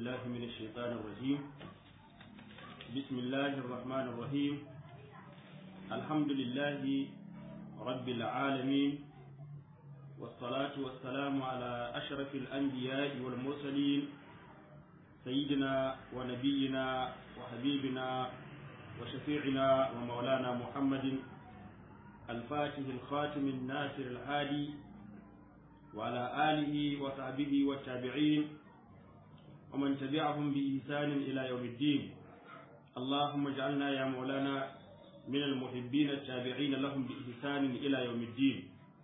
بالله من الشيطان الرجيم بسم الله الرحمن الرحيم الحمد لله رب العالمين والصلاة والسلام على أشرف الأنبياء والمرسلين سيدنا ونبينا وحبيبنا وشفيعنا ومولانا محمد الفاتح الخاتم الناصر الهادي وعلى آله وصحبه والتابعين ومن تبعهم بإحسان إلى يوم الدين اللهم اجعلنا يا مولانا من المحبين التابعين لهم بإحسان إلى يوم الدين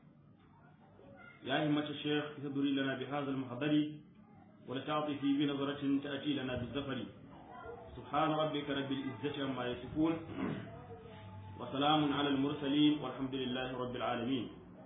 يا همة الشيخ تدري لنا بهذا المحضر ولتعطفي بنظرة تأتي لنا بالزفر سبحان ربك رب العزة عما يصفون وسلام على المرسلين والحمد لله رب العالمين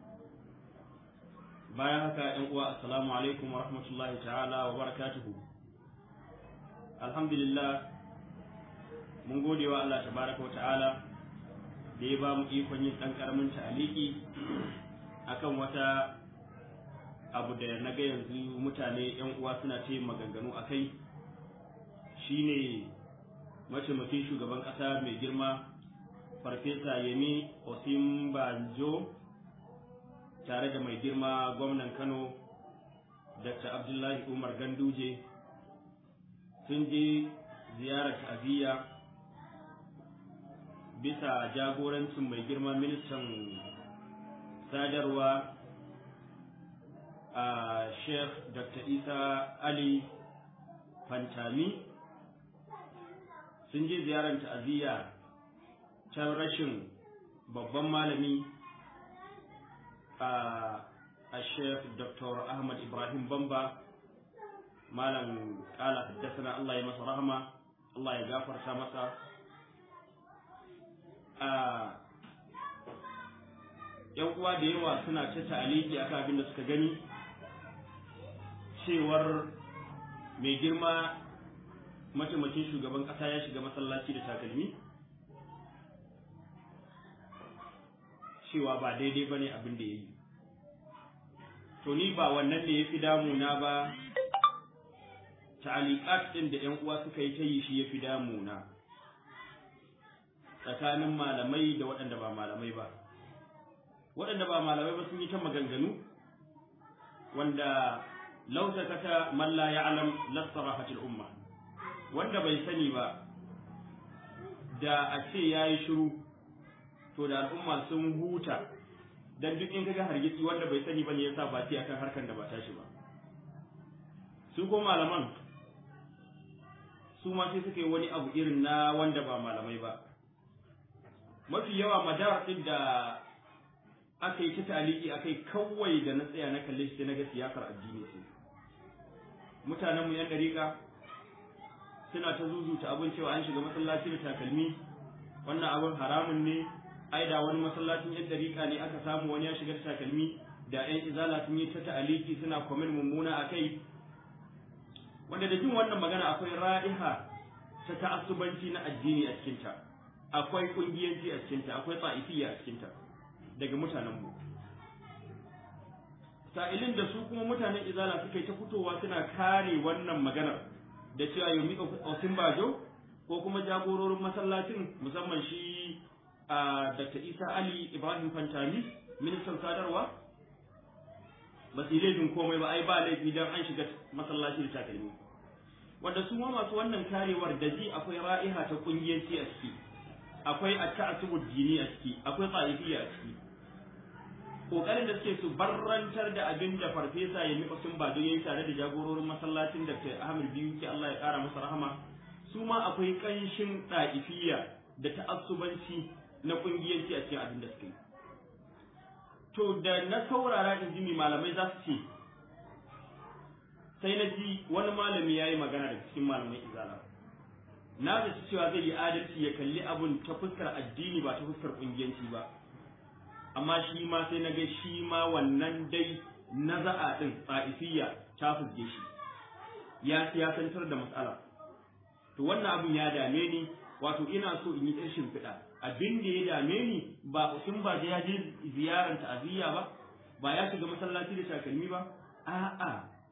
bayan haka ‘yan uwa assalamu alaikum wa rahmatullahi ta'ala wa barakatuhu alhamdulillah mun gode wa Allah tabaraka wa ta'ala da ya ba mu ikon yin ɗan ƙaramin ta'aliki akan wata abu da na ga yanzu mutane ‘yan uwa suna ce maganganu a kai shine mataimakin shugaban ƙasa mai girma farfesa yemi osimbanjo tare da mai girma gwamnan kano dr abdullahi umar ganduje sun je ziyarar ta'aziyya bisa jagorancin mai girma ministan sadarwa a sheikh dr isa ali fantami sun je ziyarar ta'aziyya can rashin babban malami a Sheikh Dr. Ahmad Ibrahim Bamba malam kala haddasana Allah ya masa rahama Allah ya gafarta masa a yan uwa da yawa suna ta ta'aliki akan abin da suka gani cewar mai girma mataimakin shugaban kasa ya shiga masallaci da takalmi cewa ba daidai bane abin da ya yi to ni ba wannan da ya fi damuna ba ta'aliqat din da ƴan uwa suka yi ta yi shi ya fi damuna tsakanin malamai da waɗanda ba malamai ba waɗanda ba malamai ba sun yi ta maganganu wanda lautakata man la ya'lam lasarahatil umma wanda bai sani ba da a ce yayi shiru to da al'umma sun huta dan duk in kaga hargitsi wanda bai sani bane yasa ba ci akan harkan da ba tashi ba su ko malaman su ma sai suka yi wani abu irin na wanda ba malamai ba mafi yawa madar din da aka yi ta taliki akai kawai da na tsaya na kalle shi na ga siyasar addini ce mutanen mu yan dariƙa suna ta zuzuta abin cewa an shiga masallaci da takalmi wannan abin haramun ne ai da wani masallacin yan dariƙa ne aka samu wani ya shiga takalmi da yan izala sun yi ta ta'aliki suna kwamin mummuna a kai wanda da jin wannan magana akwai ra'iha ta ta'assubanci na addini a cikinta akwai kungiyanci a cikinta akwai tsa'ifiyya a cikinta daga mutanen mu sa'ilin da su kuma mutanen izala suka yi ta fitowa suna kare wannan maganar da cewa yomi osin bajo ko kuma jagororin masallacin musamman shi a Dr. Isa Ali Ibrahim Fantami ministan sadarwa ba su laifin komai ba ai ba laifi dan an shiga masallaci da takalmi wanda su ma masu wannan karewar da ji akwai ra'iha ta kungiyanci a ciki akwai at-ta'assub dini a ciki akwai tsa'ifiyya a ciki kokarin da suke su barrantar da abin da farfesa ya miƙa sun ba yayi tare da jagororin masallacin Dr. Ahmad Biyu ke Allah ya ƙara masa rahama su ma akwai ƙanshin ɗa'ifiyya da ta'assubanci na kungiyanci a cikin abin da suka yi to da na saurara in ji mai malamai za su ce sai na ji wani malami ya yi magana da cikin malamai izala na da cewa zai yi adalci ya kalli abun ta fuskar addini ba ta fuskar kungiyanci ba amma shi ma sai na ga shi ma wannan dai na za'a din tsa'ifiyya ta fuske shi ya siyasantar da matsala to wannan abun ya dame ni wato ina so in yi ƙarshen fiɗa abin da ya dame ni ba sun ba ya je ziyarar ta'aziyya ba ba ya shiga masallaci da takalmi ba a'a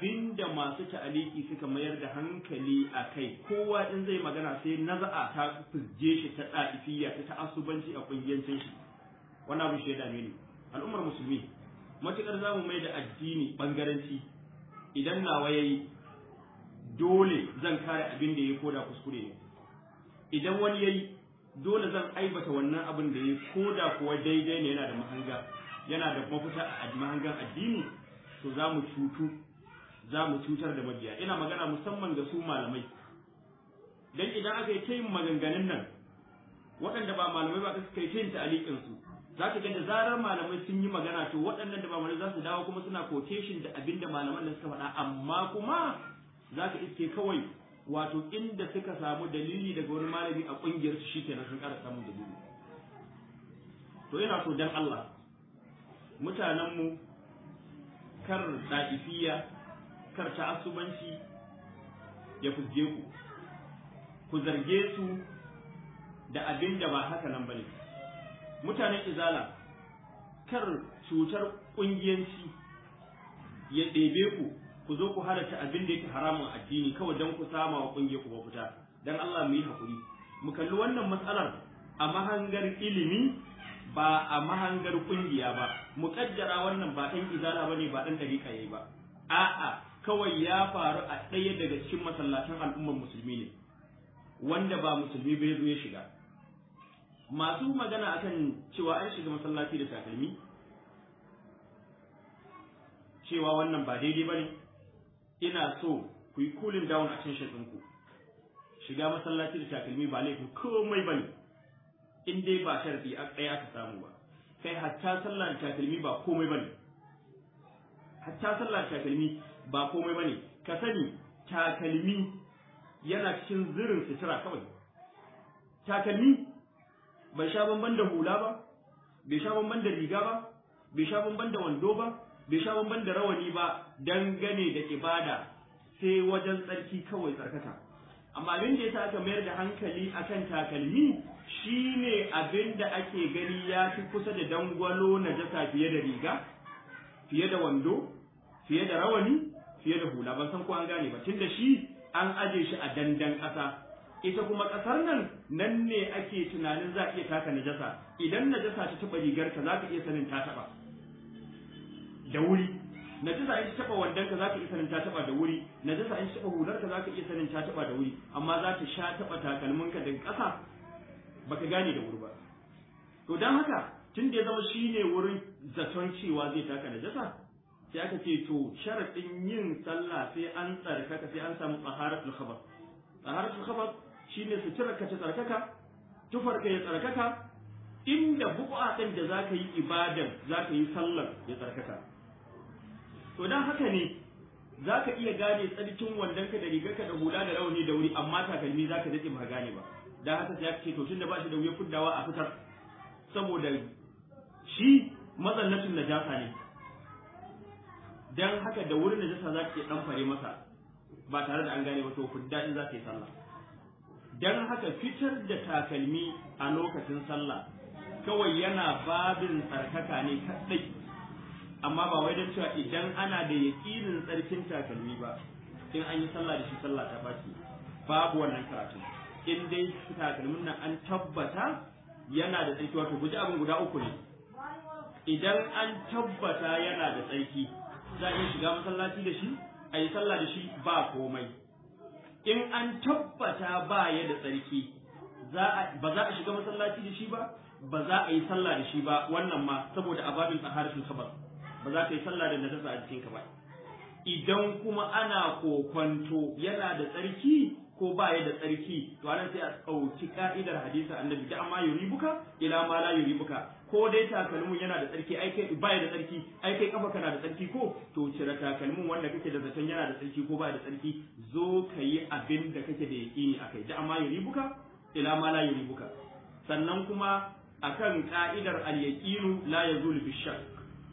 abinda masu ta'aliki suka mayar da hankali a kai kowa in zai magana sai naza'a ta fizge shi ta ɗa'ifiyya ta ta'assubanci a ƙungiyancin shi wannan abin shaida ne al'ummar musulmi matuƙar za mu mai da addini ɓangaranci idan nawa ya yi dole zan kare abin da ya koda kuskure ne idan wani ya yi dole zan aibata wannan abin da ya koda kuwa daidai ne yana da mahanga yana da mafita a mahangan addini to za mu cutu za mu cutar da mabiya ina magana musamman ga su malamai dan idan aka yi ta yin maganganun nan waɗanda ba malamai ba suka yi ta yin ta'aliƙin su za ka ga da zarar malamai sun yi magana to waɗannan da ba malamai za su dawo kuma suna quotation da abin da malaman da suka faɗa amma kuma za ka iske kawai wato inda suka samu dalili daga wani malami a ƙungiyar su shikenan sun ƙara samun dalili to ina so dan Allah mutanenmu kar ɗa'ifiya kar ta'assubanci ya fuzge ku ku zarge su da abin da ba haka nan bane mutanen izala kar cutar ƙungiyanci ya ɗebe ku ku zo ku halatta abin da yake haramun addini kawai don ku sama wa ƙungiyar ku mafita dan Allah mu yi hakuri mu kalli wannan matsalar a mahangar ilimi ba a mahangar kungiya ba muƙaddara wannan ba ɗan izala bane ba ɗan ɗariƙa yayi ba a'a kawai ya faru a ɗaya daga cikin masallatan al'ummar musulmi ne wanda ba musulmi bai zo ya shiga masu magana akan cewa an shiga masallaci da takalmi cewa wannan ba daidai bane ina so ku yi cooling down a cikin ɗinku shiga masallaci da takalmi ba laifin komai bane in dai ba sharadi a tsaya ka samu ba kai hatta sallar takalmi ba komai bane hatta sallar takalmi ba komai bane ka sani takalmi yana cikin zirin sutura kawai takalmi bai sha bamban da hula ba bai sha bamban da riga ba bai sha bamban da wando ba bai sha bamban da rawani ba dangane da ibada sai wajen tsarki kawai tsarkaka amma abin da yasa aka mayar da hankali akan takalmi shine abin da ake gani ya fi kusa da dangwalo na jasa fiye da riga fiye da wando fiye da rawani fiye da hula ban san ko an gane ba tunda shi an aje shi a dandan ƙasa ita kuma ƙasar nan nan ne ake tunanin za a iya taka najasa idan najasa ta taɓa rigarka za ka iya sanin ta taɓa da wuri najasa in ta taɓa wandonka za ka iya sanin ta taɓa da wuri najasa in ta taɓa hularka za ka iya sanin ta taɓa da wuri amma za ta sha taɓa takalminka daga ƙasa baka gane da wuri ba to don haka tun da ya zama shine wurin zaton cewa zai taka najasa sai aka ce to sharaɗin yin sallah sai an tsarkaka sai an samu tsaharatul khabar tsaharatul khabar shine suturar ka ta tsarkaka tufar ka ya tsarkaka inda buƙa ɗin da zaka yi ibadan zaka yi sallar ya tsarkaka to dan haka ne zaka iya gane tsarkin wandonka da rigarka da hula da rauni da wuri amma takalmi zaka daɗe ba gane ba dan haka sai aka ce to tunda ba shi da wuya fuddawa a fitar saboda shi mazannatun najasa ne dan haka da wurin najasa za ka iya dan fare masa ba tare da an gane ba to fudda in za ka yi sallah dan haka fitar da takalmi a lokacin sallah kawai yana babin tsarkaka ne kadai amma ba wai don cewa idan ana da yaƙinin tsarkin takalmi ba in an yi sallah da shi sallah ta baci babu wannan karatu in dai takalmin nan an tabbata yana da tsarki wato guji abin guda uku ne idan an tabbata yana da tsarki za a iya shiga masallaci da shi a yi sallah da shi ba komai in an tabbata ba ya da tsarki ba za a shiga masallaci da shi ba ba za a yi sallah da shi ba wannan ma saboda ababin tsaharatul khabar ba za ka yi sallah da najasa a jikinka ba idan kuma ana kokwanto yana da tsarki ko ba ya da tsarki to anan sai a ɗauki ka'idar hadisin annabi da amma yuribuka ila ma la yuribuka ko dai takalmin yana da tsarki ai kai ba ya da tsarki ai kai kafa kana da tsarki ko to cire takalmin wanda kake da zaton yana da tsarki ko ba da tsarki zo ka yi abin da kake da yaƙini akai da amma yuribuka ila ma la yuribuka sannan kuma akan ka'idar al-yaqinu la yazulu bishak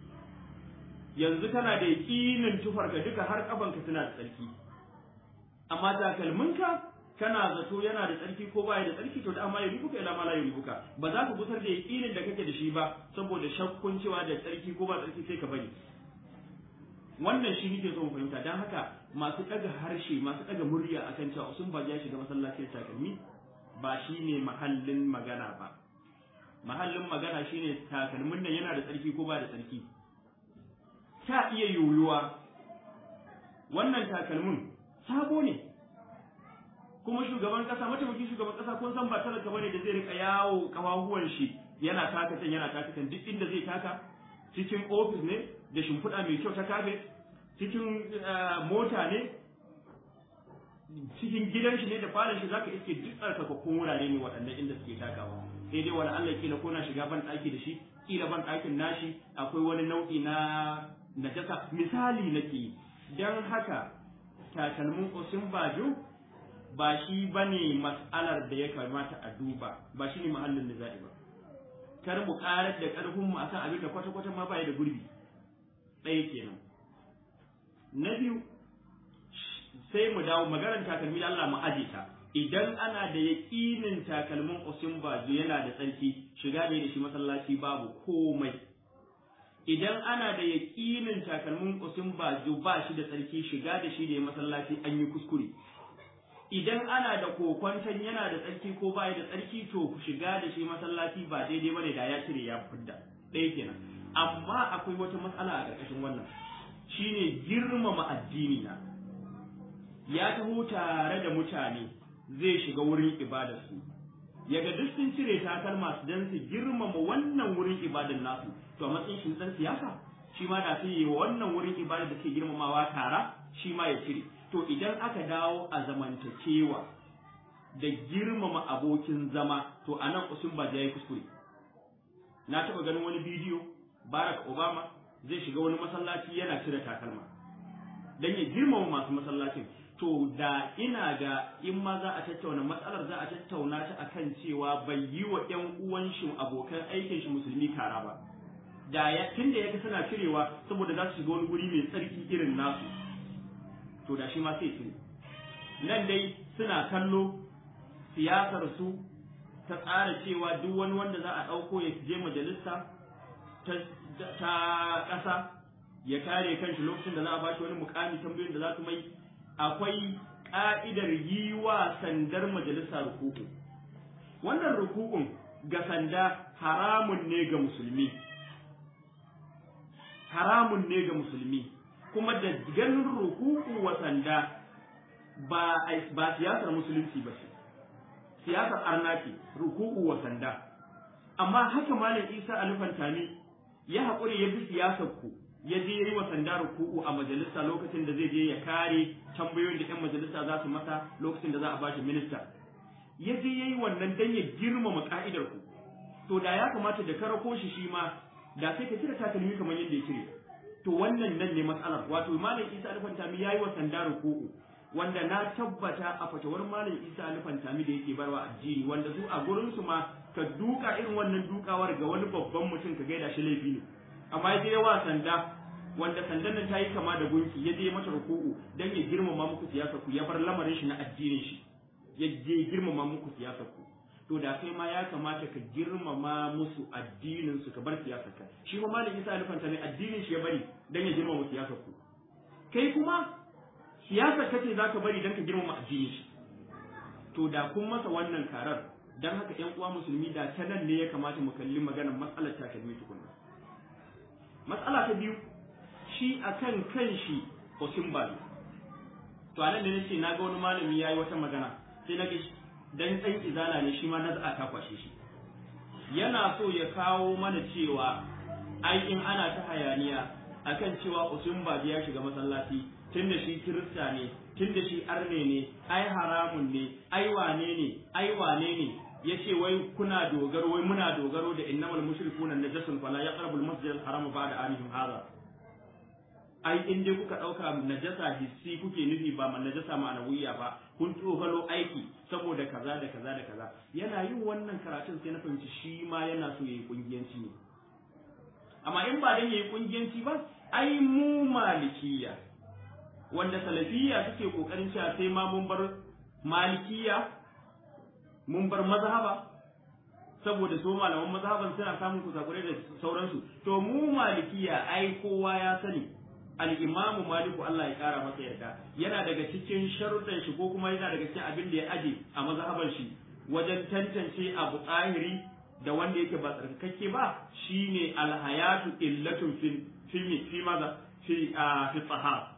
yanzu kana da yaƙinin tufarka duka har kafanka suna da tsarki amma takalminka kana zato yana da tsarki ko baya da tsarki to da amma ya ribuka ila mala ya ribuka ba za ka gusar da yaƙinin da kake da shi ba saboda shakkun cewa da tsarki ko ba tsarki sai ka bari wannan shi nake so mu fahimta dan haka haka masu ɗaga harshe masu ɗaga murya akan cewa sun ba ya shiga masallaci da takalmi ba shine mahallin magana ba mahallin magana shine takalmin nan yana da tsarki ko ba da tsarki ta iya yoyuwa wannan takalmin sabo ne kuma shugaban kasa mataimakin shugaban kasa kun san ba talaka bane da zai rika yawo kafafuwan shi yana taka can yana taka can duk inda zai taka cikin ofis ne da shimfiɗa mai kyau ta kafe cikin mota ne cikin gidan shi ne da falon shi zaka iske duk tsarkakakkun wurare ne waɗannan inda suke takawa sai dai wani Allah kila ko na shiga ban ɗaki da shi kila ban ɗakin nashi akwai wani nau'i na najasa misali nake dan haka takalmin osin bajo ba shi bane mas'alar da ya kamata a duba ba shi ne mahallin da za'i ba kar mu karar da karfin mu akan abin da kwata kwata ma bai da gurbi ɗaya kenan na biyu sai mu dawo maganar takalmi Allah mu aje ta idan ana da yaƙinin takalmin osin bajo yana da tsarki shiga da shi masallaci babu komai idan ana da yaƙinin takalmin osin bajo ba shi da tsarki shiga da shi da masallaci an yi kuskure idan ana da kokwanton yana da tsarki ko bai da tsarki to shiga da shi masallaci ba daidai bane da ya cire ya fidda ɗaya kenan amma akwai wata matsala a ƙarƙashin wannan shine girmama addini na ya taho tare da mutane zai shiga wurin ibadarsu yaga duk sun cire takalma su dan su girmama wannan wurin ibadar nasu to a matsayin shi dan siyasa shi ma da sai yi wannan wurin ibadar da ke girmamawa tara shi ma ya cire to idan aka dawo a zamantakewa da girmama abokin zama to a nan usun ba ya yi kuskure na taɓa ganin wani bidiyo barack obama zai shiga wani masallaci yana cire takalma don ya girmama masu masallacin to da ina ga in ma za a tattauna matsalar za a tattauna ta akan cewa bai yi wa ƴan uwan shi abokan aikin shi musulmi kara ba da ya tunda yake suna cirewa saboda za su shiga wani guri mai tsarki irin nasu to da shi ma sai cire nan dai suna kallo siyasar su ta tsara cewa duk wani wanda za a ɗauko ya je majalisa ta ƙasa ya kare kanshi lokacin da za a bashi wani mukami tambayoyin da za su mai akwai ƙa'idar yi wa sandar majalisa rukuku wannan rukukun ga sanda haramun ne ga musulmi haramun ne ga musulmi kuma da ganin rukuku wa sanda ba ba siyasar musulunci ba ce siyasar arna ce rukuku wa sanda amma haka malam isa alifantami ya haƙuri ya bi siyasar ku ya je yi wa sanda ruku'u a majalisa lokacin da zai je ya kare tambayoyin da 'yan majalisa za su masa lokacin da za a bashi minista ya je ya yi wannan dan ya girmama ka'idar ku to da ya kamata da karako shi shi ma da sai ka cire takalmi kamar yadda ya cire to wannan nan ne matsalar wato malam isa alfantami ya yi wa sanda ruku'u wanda na tabbata a fatawar malam isa alfantami da yake barwa addini wanda su a gurin su ma ka duka irin wannan dukawar ga wani babban mutum ka gaida shi laifi ne amma ya je wa sanda wanda sandan nan ta yi kama da gunki ya je mata ruku'u dan ya girmama muku siyasar ku ya bar lamarin shi na addinin shi ya je girmama muku siyasar ku to da kai ma ya kamata ka girmama musu addinin su ka bar siyasar ka shi ma malam Isa alfanta ne addinin shi ya bari dan ya girmama siyasar ku kai kuma siyasar kace zaka bari dan ka girmama addinin shi to da kun masa wannan karar dan haka ƴan uwa musulmi da ta nan ne ya kamata mu kalli maganar matsalar takalmi tukunna matsala ta biyu shi akan kanshi Osimba to anan ne nace naga wani malami yayi wata magana sai na ga dan dan izala ne shi ma na za ta kwashe shi yana so ya kawo mana cewa ai in ana ta hayaniya akan cewa Osimba ya shiga masallaci tunda shi kirista ne tunda shi arne ne ai haramun ne ai wane ne ai wane ne yace wai kuna dogaro wai muna dogaro da innamal mushrikuna najasun fala yaqrabul masjid al haram ba'da anihim hadha ai in dai kuka dauka najasa hissi kuke nufi ba man najasa ma'anawiyya ba kun tsofalo aiki saboda kaza da kaza da kaza yana yin wannan karatun sai na fahimci shi ma yana so yayi kungiyanci ne amma in ba dan yayi kungiyanci ba ai mu malikiya wanda salafiyya suke kokarin cewa sai ma mun bar malikiya mun bar mazhaba saboda so malaman mazhaban suna samun kusakurai da sauransu to mu malikiya ai kowa ya sani al-Imam Malik Allah ya kara masa yarda yana daga cikin sharuɗan shi ko kuma yana daga cikin abin da ya aje a mazhaban shi wajen tantance abu tsahiri da wanda yake ba tsarkakakke ba shine al-hayatu illatun fi fi fi maza fi fi tsahara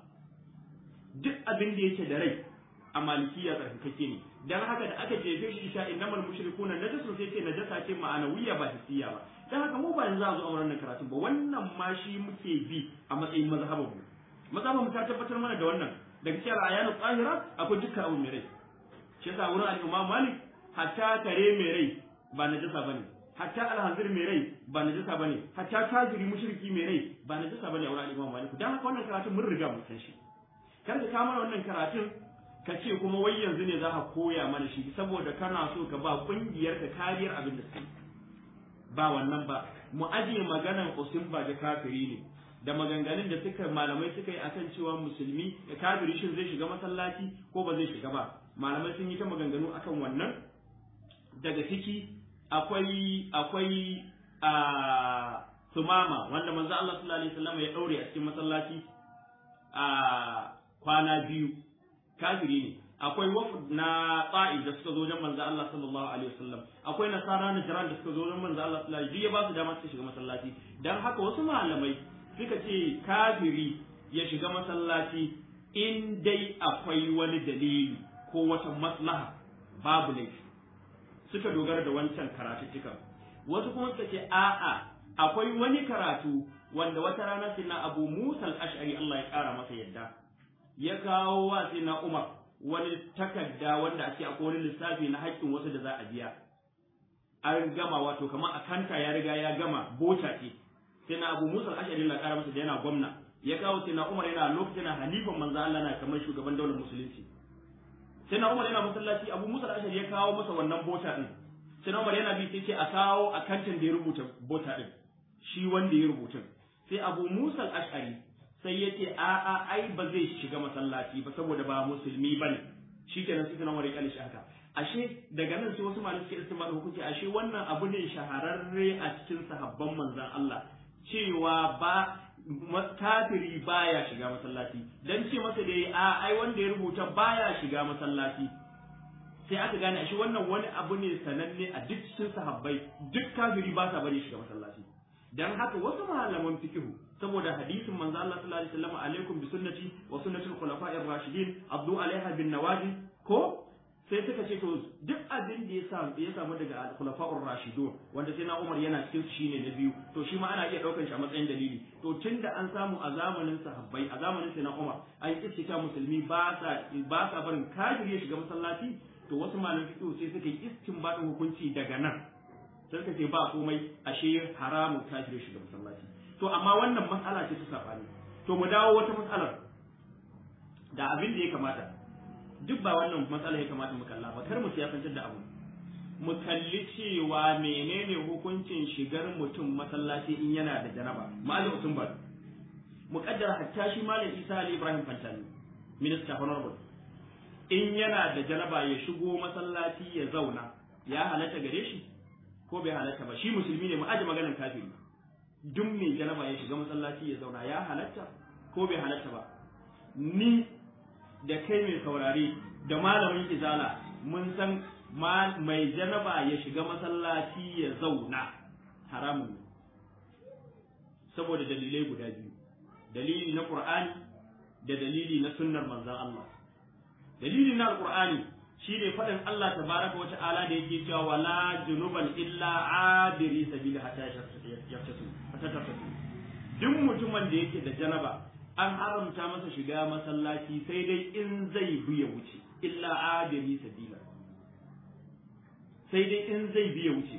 duk abin da yake da rai a malikiya tsarkakakke ne dan haka da aka jefe shi isha innamal mushrikuna najasun sai ce najasa ce ma'anawiyya ba hissiya ba dan haka mu ba yanzu a zo a wannan karatun ba wannan ma shi muke bi a matsayin mazhabin mu mazhabin mu ta tabbatar mana da wannan daga cikin ayanu tsahira akwai dukkan abu mai rai shi yasa wurin al-Imam Malik hatta kare mai rai ba najasa bane hatta alhanzir mai rai ba najasa bane hatta kafiri mushriki mai rai ba najasa bane a wurin al-Imam Malik dan haka wannan karatun mun riga mun san shi kar ka kama wannan karatun ka ce kuma wai yanzu ne za ka koya mana shi saboda kana so ka ba kungiyar ka kariyar abin da suke ba wannan ba mu ajiye maganan usun ba da kafiri ne da maganganun da suka malamai suka yi akan cewa musulmi da kafiri shin zai shiga masallaci ko ba zai shiga ba malamai sun yi ta maganganu akan wannan daga ciki akwai akwai a sumama wanda manzo Allah sallallahu alaihi wasallam ya daure a cikin masallaci a kwana biyu kafiri ne akwai wafd na ta'i da suka zo wajen manzo Allah sallallahu alaihi wasallam akwai nasara na jiran da suka zo wajen manzo Allah sallallahu alaihi wasallam ya ba su dama su shiga masallaci dan haka wasu malamai suka ce kafiri ya shiga masallaci in dai akwai wani dalili ko wata maslaha babu laifi suka dogara da wancan karatuttukan wasu kuma suka ce a'a akwai wani karatu wanda wata rana sai na Abu Musa al-Ash'ari Allah ya kara masa yadda ya kawo wa sai na Umar wani takarda wanda ake akwai wani lissafi na haƙƙin wasu da za a biya an gama wato kamar akanta ya riga ya gama bota ce sai na Abu Musa al-Ash'ari Allah ya kara masa da yana gwamna ya kawo sai na Umar yana lokacin na halifan manzo Allah na kamar shugaban daular musulunci sai na Umar yana masallaci Abu Musa al-Ash'ari ya kawo masa wannan bota din sai na Umar yana bi sai ce a kawo akantin da ya rubuta bota din shi wanda ya rubutun sai Abu Musa al-Ash'ari sai ya ce a a ai ba zai shiga masallaci ba saboda ba musulmi bane shikenan sai na Umar ya kalle shi haka ashe daga nan sai wasu malamai suke istimali hukunci ashe wannan abu ne shahararre a cikin sahabban manzon Allah cewa ba kafiri baya shiga masallaci dan ce masa da a ai wanda ya rubuta baya shiga masallaci sai aka gane shi wannan wani abu ne sananne a duk cikin sahabbai duk kafiri ba sa bari shiga masallaci dan haka wasu malaman fikihu saboda hadisin manzo Allah sallallahu alaihi wasallam alaikum bi sunnati wa sunnatul khulafa'ir rashidin abdu alaiha bin nawajib ko sai suka ce to duk abin da ya samu ya samu daga al-khulafa'ur rashidun wanda sai na Umar yana cikin su shine na biyu to shi ma ana iya daukar shi a matsayin dalili to tunda an samu a zamanin sahabbai a zamanin sai na Umar an kistika musulmi ba sa ba sa barin kafiri ya shiga masallaci to wasu malaman fiqh sai suka yi istinbadin hukunci daga nan sai suka ce ba komai ashe haramun kafiri ya shiga masallaci to amma wannan matsala ce ta sabani to mu dawo wata matsalar da abin da ya kamata duk ba wannan matsala ya kamata mu kalla ba kar mu siyasantar da abu mu kalli cewa menene hukuncin shigar mutum masallaci in yana da janaba malam sun ba mu kaddara hatta shi malam Isa Ali Ibrahim Fantani minista honorable in yana da janaba ya shigo masallaci ya zauna ya halatta gare shi ko bai halatta ba shi musulmi ne mu aje maganar kafiri duk mai janaba ya shiga masallaci ya zauna ya halatta ko bai halatta ba ni da kai mai saurare da malamin izala mun san mai janaba ya shiga masallaci ya zauna haramun ne saboda dalilai guda biyu dalili na qur'ani da dalili na sunnar manzon Allah dalili na alqur'ani shine faɗin Allah tabaraka wa ta'ala da yake cewa wala junuban illa abiri sabila hatta yaftasu hatta taftasu duk mutumin da yake da janaba an haramta masa shiga masallaci sai dai in zai bi ya wuce illa abiri sabila sai dai in zai bi ya wuce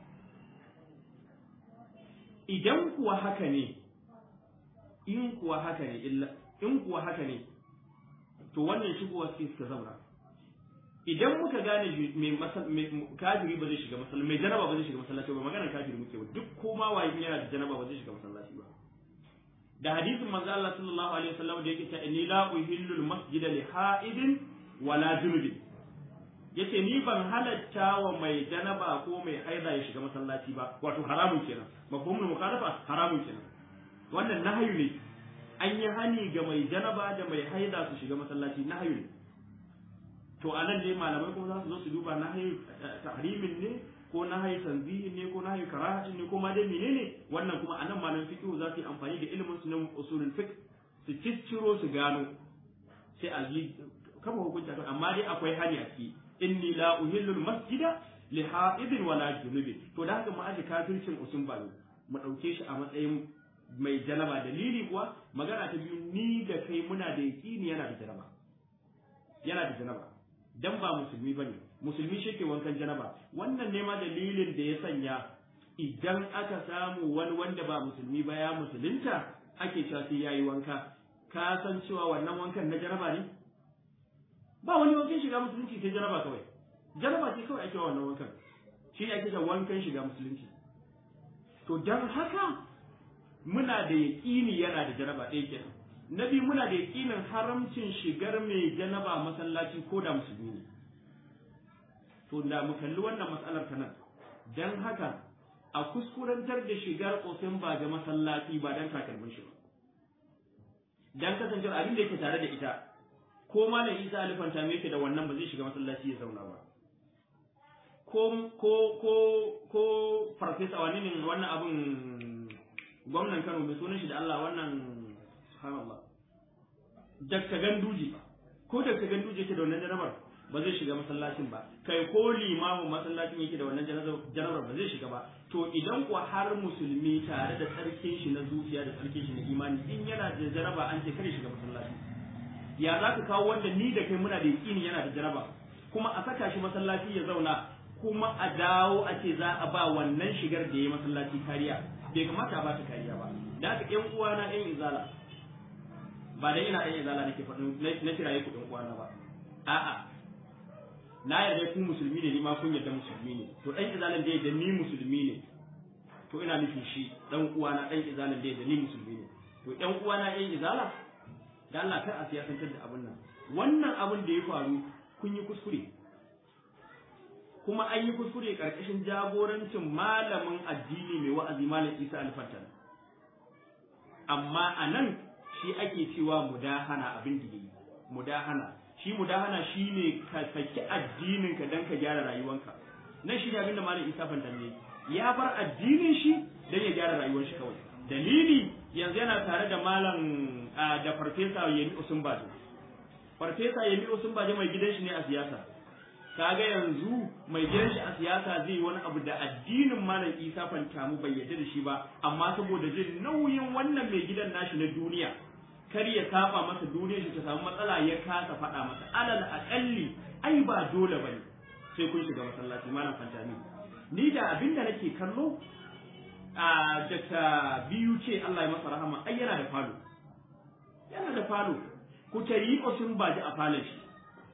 idan kuwa haka ne in kuwa haka ne illa in kuwa haka ne to wannan shigowa sai suka zauna idan muka gane mai kafiri ba zai shiga masallaci mai janaba ba zai shiga masallaci ba maganar kafiri muke ba duk koma waye yana da janaba ba zai shiga masallaci ba da hadisin manzo Allah sallallahu alaihi wasallam da yake cewa inni la uhillu al-masjida li ha'idin wala junubin yace ni ban halatta wa mai janaba ko mai haida ya shiga masallaci ba wato haramun kenan mafhumul mukhalafa haramun kenan wannan nahyu ne an yi hani ga mai janaba da mai haida su shiga masallaci na hayu to a nan ne malamai kuma za su zo su duba na hayu tahrimin ne ko na hayu tanzihin ne ko na hayu karahatin ne ko ma dai menene wannan kuma a nan malamin fiqh za su yi amfani da ilimin su na usulul fiqh su cicciro su gano sai a yi kama hukunci akan amma dai akwai hani a ciki inni la uhillu masjida li ha'idin wala junubin to da haka mu aje kafircin usun balo mu dauke shi a matsayin mai janaba dalili kuwa magana ta biyu ni da kai muna da yaqini yana da janaba yana da janaba dan ba musulmi bane musulmi shi ke wankan janaba wannan ne ma dalilin da ya sanya idan aka samu wani wanda ba musulmi ba ya musulunta ake cewa sai yayi wanka ka san cewa wannan wankan na janaba ne ba wani wankan shiga musulunci sai janaba kawai janaba ce kawai ake wannan wankan shi ne ake da wankan shiga musulunci to dan haka muna da yaƙini yana da janaba ɗaya kenan na biyu muna da yaƙinin haramcin shigar mai janaba masallaci ko da musulmi ne to da mu kalli wannan matsalar ta nan dan haka a kuskurantar da shigar ƙofin ba ga masallaci ba dan takalmin shi ba dan kasancewar abin da yake tare da ita ko malam Isa alifanta me yake da wannan ba zai shiga masallaci ya zauna ba ko ko ko ko farfesa wani ne wannan abin gwamnan Kano mai sunan shi da Allah wannan subhanallah Dr. Ganduje ko Dr. Ganduje yake da wannan jarabar ba zai shiga masallacin ba kai ko limamin masallacin yake da wannan jarabar ba zai shiga ba to idan kuwa har musulmi tare da tsarkin shi na zuciya da tsarkin shi na imani in yana da jaraba an ce kare shiga masallaci ya za ka kawo wanda ni da kai muna da yaƙini yana da jaraba kuma a saka shi masallaci ya zauna kuma a dawo a ce za a ba wannan shigar da ya masallaci kariya bai kamata a ba ta kariya ba da haka ƴan uwana ƴan izala ba dai ina ƴan izala nake faɗin na kiraye ku ƴan uwana ba a'a na yarda ku musulmi ne ni ma kun yarda musulmi ne to ɗan izalan da yadda ni musulmi ne to ina nufin shi ɗan uwana ɗan izalan da yadda ni musulmi ne to ƴan uwana ƴan izala da Allah kar a siyasantar da abin nan wannan abin da ya faru kun yi kuskure kuma an yi kuskure karkashin jagorancin malamin addini mai wa'azi malam Isa Alfatan amma a nan shi ake cewa mudahana abin da yi mudahana shi mudahana shine ka saki addinin ka dan ka gyara rayuwanka nan shi ne abin da malam Isa Fantan ne ya bar addinin shi dan ya gyara rayuwar shi kawai dalili yanzu yana tare da malam da farfesa Yemi Osunbajo farfesa Yemi Osunbajo mai gidan shi ne a siyasa kaga yanzu mai gidan shi a siyasa zai wani abu da addinin malam Isa Fantamu bai yarda da shi ba amma saboda jin nauyin wannan mai gidan nashi na duniya kar ya saba masa duniyar shi ta samu matsala ya kasa faɗa masa alal aƙalli ai ba dole bane sai kun shiga masallaci malam Fantami ni da abinda nake kallo a Dr. biyu ce Allah ya masa rahama ai yana da falo yana da falo ku tari sun baji a falon shi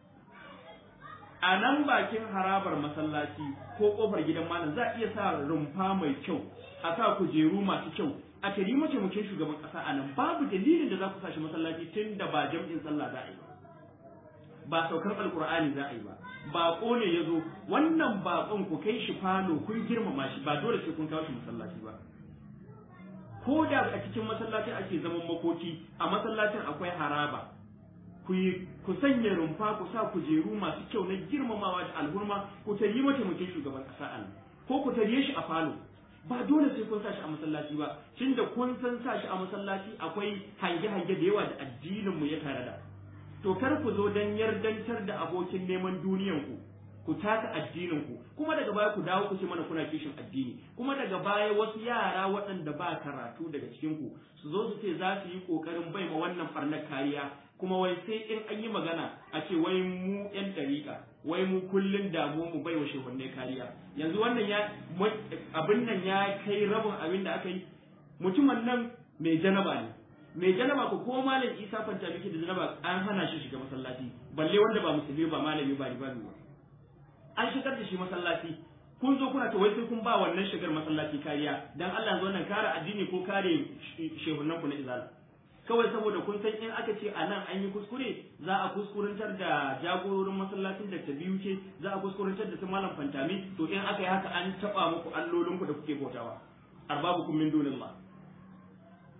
a nan bakin harabar masallaci ko kofar gidan malam za a iya sa rumfa mai kyau a sa kujeru masu kyau a tari mataimakin shugaban kasa a nan babu dalilin da za ku sa shi masallaci tun da ba jam'in sallah za a yi ba ba saukar alkur'ani za a yi ba baƙo ne ya zo wannan baƙon ku kai shi falo kun girmama shi ba dole sai kun kawo shi masallaci ba ko da a cikin masallacin ake zaman makoki a masallacin akwai haraba ku ku sanya rumfa ku sa kujeru masu kyau na girmamawa da alhurma ku tarihi mataimakin shugaban ƙasa a nan ko ku tarihe shi a falo ba dole sai kun sa shi a masallaci ba tun da kun san sa shi a masallaci akwai hange-hange da yawa da addinin mu ya tare da to kar ku zo dan yardantar da abokin neman duniyan ku ku taka addinin ku kuma daga baya ku dawo ku ce mana kuna kishin addini kuma daga baya wasu yara waɗanda ba karatu daga cikin ku su zo su ce za su yi kokarin bai ma wannan farnar kariya kuma wai sai in an yi magana a ce wai mu yan dariƙa wai mu kullun damu mu bai wa shehunne kariya yanzu wannan ya abin nan ya kai rabin abin da aka yi mutumin nan mai janaba ne mai janaba ko ko malam isa fanta miki da janaba an hana shi shiga masallaci balle wanda ba musulmi ba malami ba ba ba an shigar da shi masallaci kun zo kuna ta wai sai kun ba wannan shigar masallaci kariya dan Allah zo nan kare addini ko kare shehunan ku na izala kawai saboda kun san in aka ce a nan an yi kuskure za a kuskurantar da jagororin masallacin da ta biyu ce za a kuskurantar da su malam fantami to in aka yi haka an taba muku allolinku da kuke bautawa arbabukum min dunillah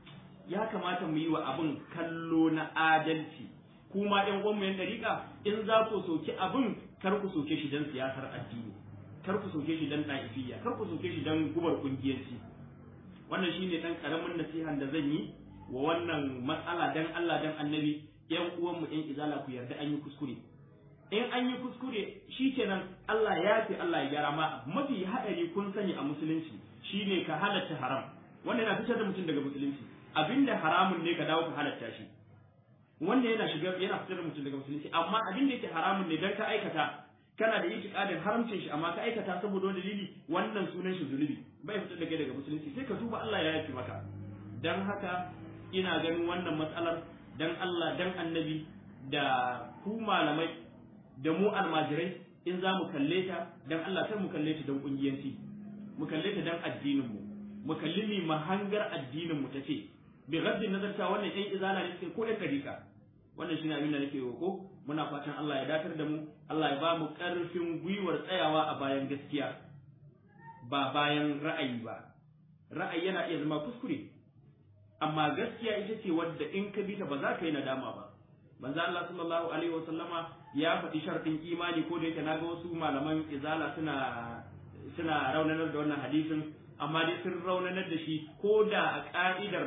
ya kamata mu yi wa abin kallo na adalci kuma ɗan uwanmu yan dariƙa in za ku soki abin kar ku soke shi don siyasar addini kar ku soke shi don ɗa'ifiyya kar ku soke shi don gubar ƙungiyarci wannan shine ɗan ƙaramin nasihan da zan yi wa wannan matsala dan Allah dan annabi yan uwanmu yan izala ku yarda an yi kuskure in an yi kuskure shi kenan Allah ya fi Allah ya gyara ma mafi haɗari kun sani a musulunci shine ka halatta haram wanda yana fitar da mutum daga musulunci abinda haramun ne ka dawo ka halatta shi wanda yana shiga yana fitar da mutum daga musulunci amma abin da yake haramun ne dan ka aikata kana da itiqadin haramcin shi amma ka aikata saboda wani dalili wannan sunan shi zunubi bai fitar da kai daga musulunci sai ka tuba Allah ya yafi maka dan haka ina ganin wannan matsalar dan Allah dan annabi da ku malamai da mu almajirai in za mu kalle ta dan Allah sai mu kalle ta dan kungiyanci mu kalle ta dan addinin mu mu kalli ni mahangar addinin mu tace bi gaddin nazar ta wannan ɗan izala ne ko ɗan dariƙa wannan shine abin da nake roko muna fatan Allah ya datar da mu Allah ya ba mu ƙarfin gwiwar tsayawa a bayan gaskiya ba bayan ra'ayi ba ra'ayi yana iya zama kuskure amma gaskiya ita ce wadda in ka bi ta ba za ka yi nadama ba manzo Allah sallallahu alaihi wa sallama ya faɗi sharɗin imani ko da yake naga wasu malaman izala suna suna raunanar da wannan hadisin amma dai sun raunanar da shi ko da a ka'idar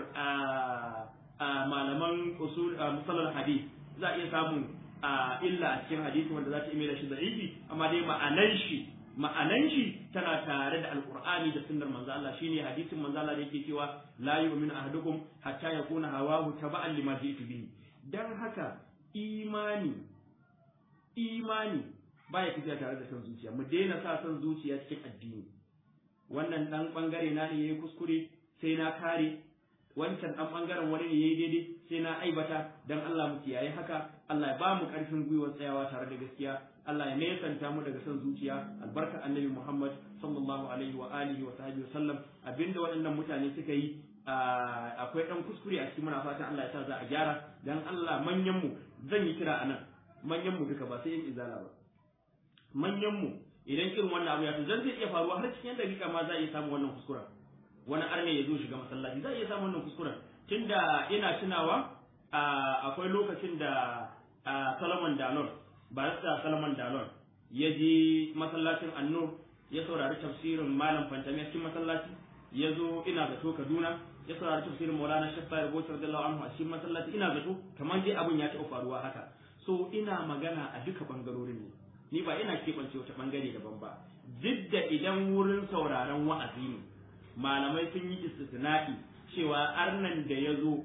a malaman usul musallar hadis za a iya samun illa a cikin hadisi wanda za ta ime da shi da'ifi amma dai ma'anan shi ma'anan shi tana tare da alqur'ani da sunnar manzo Allah shine hadisin manzo Allah da yake cewa la yu'minu ahadukum hatta yakuna hawahu taba'an lima ji'tu bihi dan haka imani imani baya tafiya tare da son zuciya mu daina sa son zuciya cikin addini wannan dan bangare na ne yayi kuskure sai na kare wancan dan bangaren wani ne yayi daidai sai na aibata dan Allah mu kiyaye haka Allah ya ba mu karfin gwiwar tsayawa tare da gaskiya Allah ya nesanta mu daga son zuciya albarka annabi Muhammad sallallahu alaihi wa alihi wa sahbihi sallam abinda waɗannan mutane suka yi akwai dan kuskure a cikin muna fatan Allah ya sa za a gyara dan Allah manyan mu zan yi kira anan manyan mu duka ba sai yin izala ba manyan mu idan irin wannan abu ya to zan zai iya faruwa har cikin dakika ma za a iya samu wannan kuskuren wani arne ya zo shiga masallaci za a iya samu wannan kuskuren tunda ina tunawa akwai lokacin da Solomon Dalon barista Solomon Dalon ya je masallacin Annur ya saurari tafsirin Malam Fantami a cikin masallaci ya zo ina zato Kaduna ya saurari tafsirin Maulana Sheikh Tahir Bauchi radiyallahu anhu a cikin masallaci ina zato kamar dai abin ya taɓa faruwa haka so ina magana a duka bangarorin ne ni ba ina keɓance wata bangare daban ba duk da idan wurin sauraron wa'azi ne malamai sun yi istisna'i cewa arnan da ya zo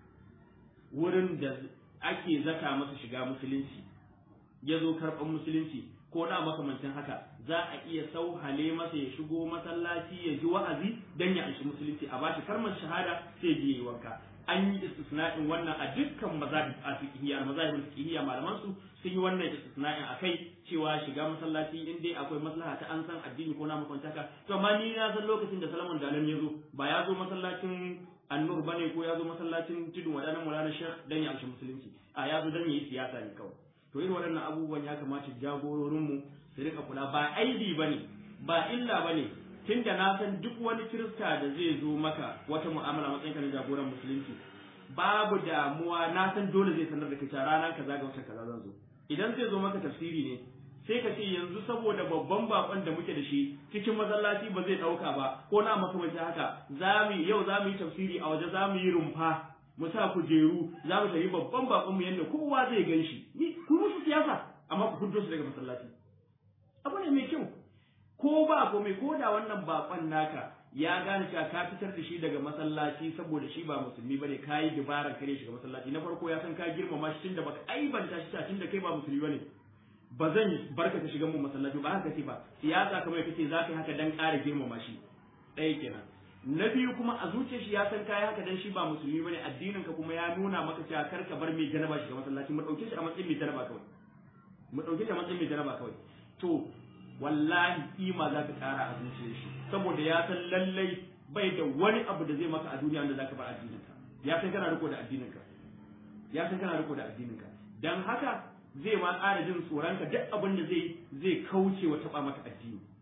wurin da ake zaka masa shiga musulunci ya zo karɓar musulunci ko da makamancin haka za a iya sauhale masa ya shigo masallaci ya ji wa'azi dan ya anshi musulunci a bashi kalmar shahada sai je yi wanka an yi istisna'in wannan a dukkan mazahib a fiqhiyya mazahibul fiqhiyya malaman su sun yi wannan istisna'in akai cewa shiga masallaci in dai akwai maslaha ta an san addini ko na makwantaka to amma ni na san lokacin da Salman Dalan ya zo ba ya zo masallacin Annur bane ko ya zo masallacin Tudun Wadanan Maulana Sheikh dan ya amshi musulunci a ya zo dan yi siyasa ne kawai to irin waɗannan abubuwan ya kamata jagororin mu su rika kula ba aibi bane ba illa bane tunda na san duk wani kirista da zai zo maka wata mu'amala matsayin ka na jagoran musulunci babu damuwa na san dole zai sanar da kai ranar kaza ga wata kaza zan zo idan zai zo maka tafsiri ne sai ka ce yanzu saboda babban bakon da muke da shi cikin masallaci ba zai dauka ba ko na makamancin haka za mu yau za mu yi tafsiri a waje za mu yi rumfa mu sa kujeru za mu tafi babban bakon mu yanda kowa zai gan shi ni ku musu siyasa amma ku fito su daga masallaci abu ne mai kyau ko ba komai ko da wannan bakon naka ya gane cewa ka fitar da shi daga masallaci saboda shi ba musulmi bane ka yi dabarar kare shiga masallaci na farko ya san ka girmama shi tunda baka aibanta shi tunda kai ba musulmi bane ba zan barka ta shiga mu masallaci ba haka ce ba siyasa kamar kace za ka yi haka dan ƙara girmama shi ɗaya kenan na biyu kuma a zuciyar shi ya san kai haka dan shi ba musulmi bane addinin ka kuma ya nuna maka cewa kar ka bar mai janaba shiga masallaci mu dauke shi a matsayin mai janaba kawai mu dauke shi a matsayin mai janaba kawai to wallahi kima za ka ƙara a zuciyar shi saboda ya san lallai bai da wani abu da zai maka a duniya wanda zaka bar addinin ka ya san kana riko da addinin ka ya san kana riko da addinin ka dan haka zai ma ƙara jin tsoron ka duk abin da zai zai kauce wa taba maka addini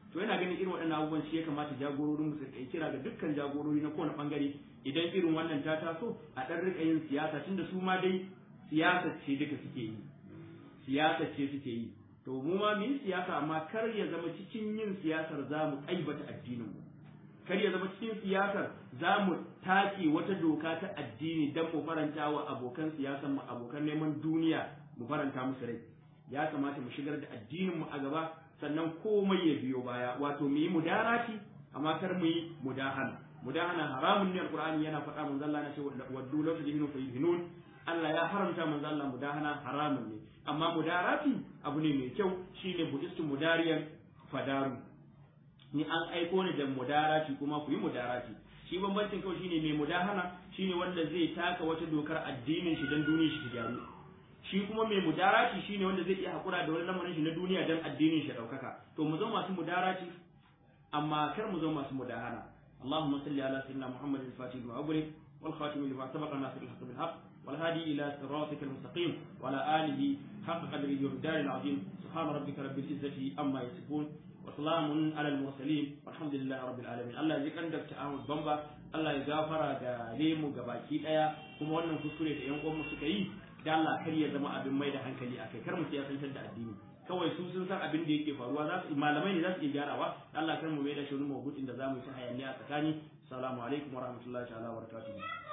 to yana ganin irin waɗannan abubuwan shi ya kamata jagororin mu su kai kira ga dukkan jagorori na kowane bangare idan irin wannan ta taso a ɗan rika yin siyasa tunda su ma dai siyasa ce duka suke yi siyasa ce suke yi to mu ma mu yi siyasa amma kar ya zama cikin yin siyasar za mu aibata addinin mu kar ya zama cikin siyasar za mu take wata doka ta addini don mu faranta wa abokan siyasar mu abokan neman duniya mu faranta musu rai ya kamata mu shigar da addinin mu a gaba sannan komai ya biyo baya wato mu yi mudarati amma kar mu yi mudahana mudahana haramun ne alqur'ani yana faɗa manzo Allah na ce waddu law tudhinu fa yudhinun Allah ya haramta manzo Allah mudahana haramun ne amma mudarati abu ne mai kyau shine budistu mudariyan fadaru ni an aiko ni da mudarati kuma ku yi mudarati shi bambancin kawai shine mai mudahana shine wanda zai taka wata dokar addinin shi dan duniyar shi ta gyaru shi kuma mai mudarati shine wanda zai iya hakura da wani lamarin shi na duniya dan addinin shi daukaka to mu zama masu mudarati amma kar mu zama masu mudahana اللهم صل على سيدنا محمد الفاتح لما أغلق والخاتم لما سبق ناصر الحق بالحق والهادي إلى صراطك المستقيم وعلى آله حق قدره والدار العظيم سبحان ربك رب العزة أما يصفون وسلام على المرسلين والحمد لله رب العالمين الله يجزيك عندك تعاون بمبا Allah ya gafara da lemu ga baki daya kuma wannan kuskure da yan uwanmu suka yi da Allah kar ya zama abin mai da hankali akai kar mu siyasantar da addini kawai su sun san abin da yake faruwa za su malamai ne za su iya gyarawa Allah kar mu mai da shirin mabudin da za mu yi ta hayaniya a tsakani assalamu alaikum warahmatullahi ta'ala wabarakatuh